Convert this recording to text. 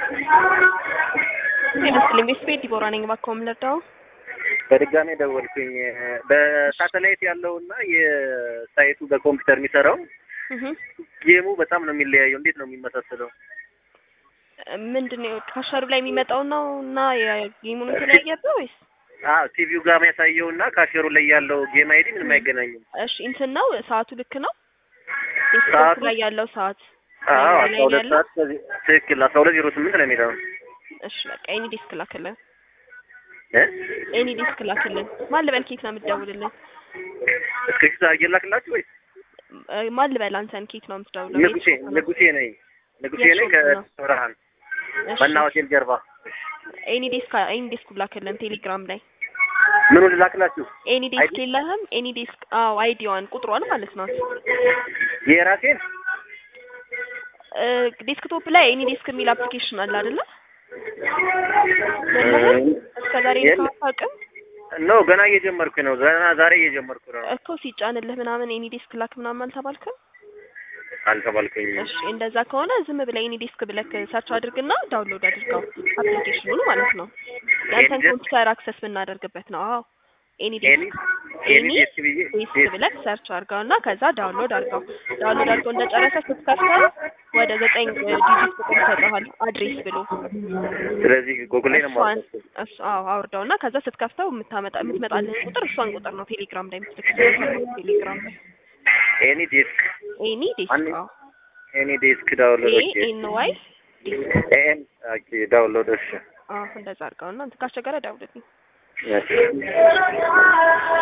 ይመስልኝ ቤት ዲቦራ ነኝ። እባክዎ ምን ልርዳው? በድጋሜ ደወልኩኝ። በሳተላይት ያለውና የሳይቱ በኮምፒውተር የሚሰራው እህ ጌሙ በጣም ነው የሚለያየው። እንዴት ነው የሚመሳሰለው? ምንድን ነው ካሸሩ ላይ የሚመጣው ነው እና የጌሙን የተለያየበት ወይስ? አዎ ቲቪው ጋር የሚያሳየው እና ካሸሩ ላይ ያለው ጌም አይዲ ምንም አይገናኝም። እሺ እንትን ነው ሰዓቱ ልክ ነው? ዴስክቶፕ ሰዓቱ? ላይ ያለው ሰዓት አዎ ላይ አስራ ሁለት ያለው? ሰዓት ከዚህ ትክክል አስራ ሁለት ዜሮ ስምንት ነው የሚለው እሺ በቃ ኤኒ ዲስክ ላክልን። እ ኤኒ ዲስክ ላክልን። ማን ልበል ኬት ነው የምትደውልልን? እስክሪፕት አድርጌ ላክላችሁ ወይስ እ ማን ልበል አንተን ኬት ነው የምትደውለው? ንጉሴ የት ሾፕ ነው? ንጉሴ ነኝ ንጉሴ የት ነኝ ሾፕ ነው? ከብርሃን እሺ መና ሆቴል ጀርባ ኤኒ ዲስክ ኤኒ ዲስክ ላክልን ቴሌግራም ላይ ምኑን ልላክላችሁ? ኤኒ ዲስክ አይዲ? የለህም? ኤኒ ዲስክ አዎ አይዲዋን ቁጥሯን ማለት ነው። የራሴን እ ዴስክቶፕ ላይ ኤኒ ዲስክ የሚል አፕሊኬሽን አለ አይደለ? የለህም? እስከ ዛሬ የለም። አታውቅም ኖ ገና እየጀመርኩ ነው። ገና ዛሬ እየጀመርኩ ነው። እኮ ሲጫንልህ ምናምን ኤኒ ዲስክ ላክ ምናምን አልተባልክም? አልተባልከኝም። እሺ እንደዛ ከሆነ ዝም ብለህ ኤኒ ዲስክ ብለህ ሰርች አድርግና ዳውንሎድ አድርገው አፕሊኬሽኑን ማለት ነው። ያንተን ኤኒ ዲስክ? ኮምፒውተር አክሰስ የምናደርግበት ነው። አዎ ኤኒ ኤኒ ዲስክ ኤኒ ኤኒ ዲስክ ብዬ ዲስክ ብለህ ሰርች አድርገውና ከዛ ዳውንሎድ አድርገው። ዳውንሎድ አድርገው እንደጨረሰ ስትከፍተው ወደ ዘጠኝ ዲጂት ቁጥር ይሰጠዋል አድሬስ ብሎ ስለዚህ ጎግል ላይ ነው እሷን የማወጣው። እሱ አዎ አውርደውና ከዛ ስትከፍተው የምታመጣ የምትመጣልህን ቁጥር እሷን ቁጥር ነው ቴሌግራም ላይ የምትልክልህ ቴሌግራም ላይ ኤኒ ዲስክ ኤኒ ዲስክ አን- አዎ ኤኒ ዲስክ ዳውንሎድ ኤ ኤን ዋይ ዲስክ ኤን ኦኬ ዳውንሎድ እሺ አዎ እንደዛ አድርገውና እንትን ካስቸገረ ደውልልኝ። እሺ